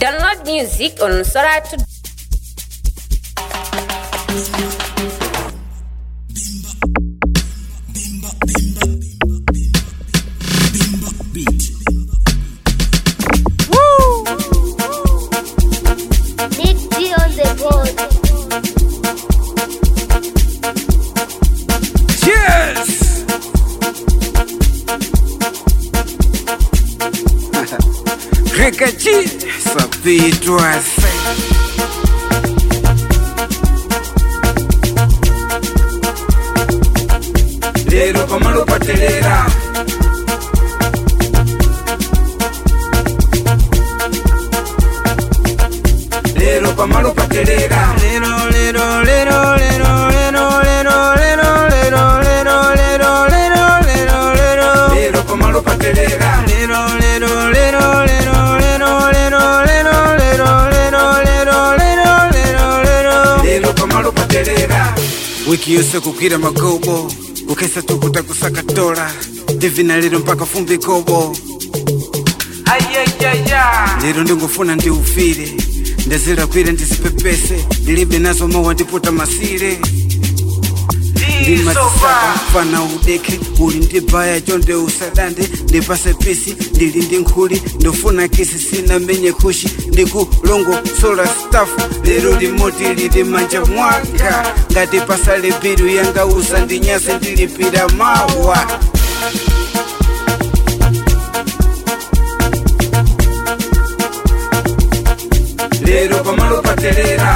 Download music on Sora to Big D on the board. Cheers! Rekachi sapitwa se lero pamalo patelera lero pamalo patelera lero lero lero lero lero lero lero lero lero lero lero lero lero lero pamalo patelera lero lero lero lero lero lero lero lero lero lero lero lero lero lero pamalo patelera wiki yose kukwira magobo kukesa tukuta kusaka dola divina lero mpaka fumbi kobo lero ndingofuna ndiufire ndazirakwire ndizipepese ndilibe nazo mawa ndiputa masire ndimasisaka fana udeke uli ndibaya chonde usadande ndipase pisi ndili ndi nkhuli ndofuna kisi sina menye kushi ndikulongo sola stafu lero limoti lili manja mwanga ngati pasale biru yanga usa ndinyase ndilipira mawa lero pamalo patelera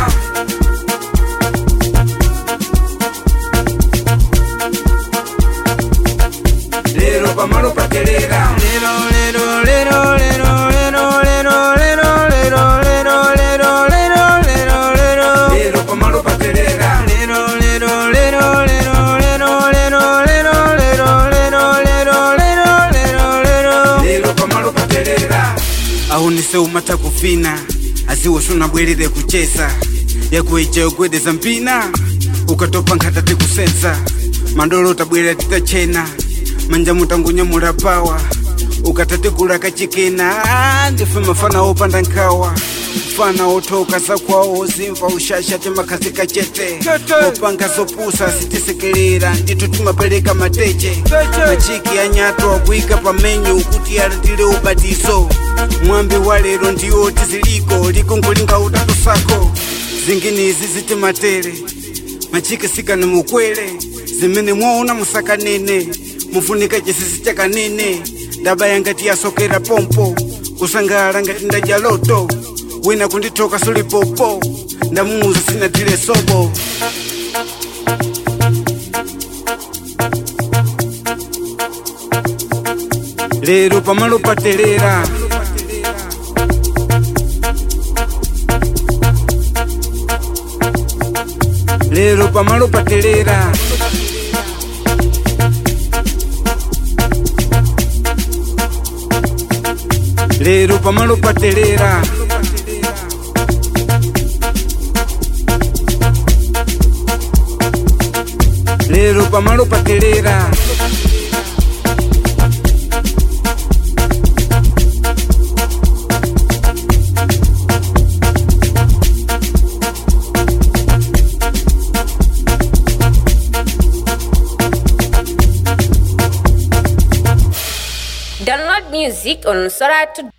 lero pamalo patelera lero lero lero lero lero lero lero lero lero lero lero lero lero lero pamalo patelera lero lero lero lero lero lero lero lero lero lero lero lero lero lero pamalo patelera aunise umata kufina aziwosuna bwerere kucheza yakueja yogwedeza mpina ukatopa nkhata tikusenza mandolo tabwerera titachena manja mutangunyamula pawa ukatatikula kachikena Ah, ndife mafana opanda nkhawa mfana othoka zakwawo zimva ushasha timakhazi kachete opanga zopusa sitisekelera ndithu timapereka mateche machiki anyato akuika pamenyu kuti alandire ubatizo mwambi wa lero ndiwo tiziliko likungulinga utatu sako zinginizi zitimatere machike sikani mukwere zimene mwaona musakanene mufunika chisisi chakanene ndabaya ngati yasokera pompo kusangala ngati ndadya loto wina kundithoka sulipopo ndamuuza sinatile sobo lero pamalo patelera lero pamalo patelera lero pamalo patelera lero pamalo patelera download music on Sora to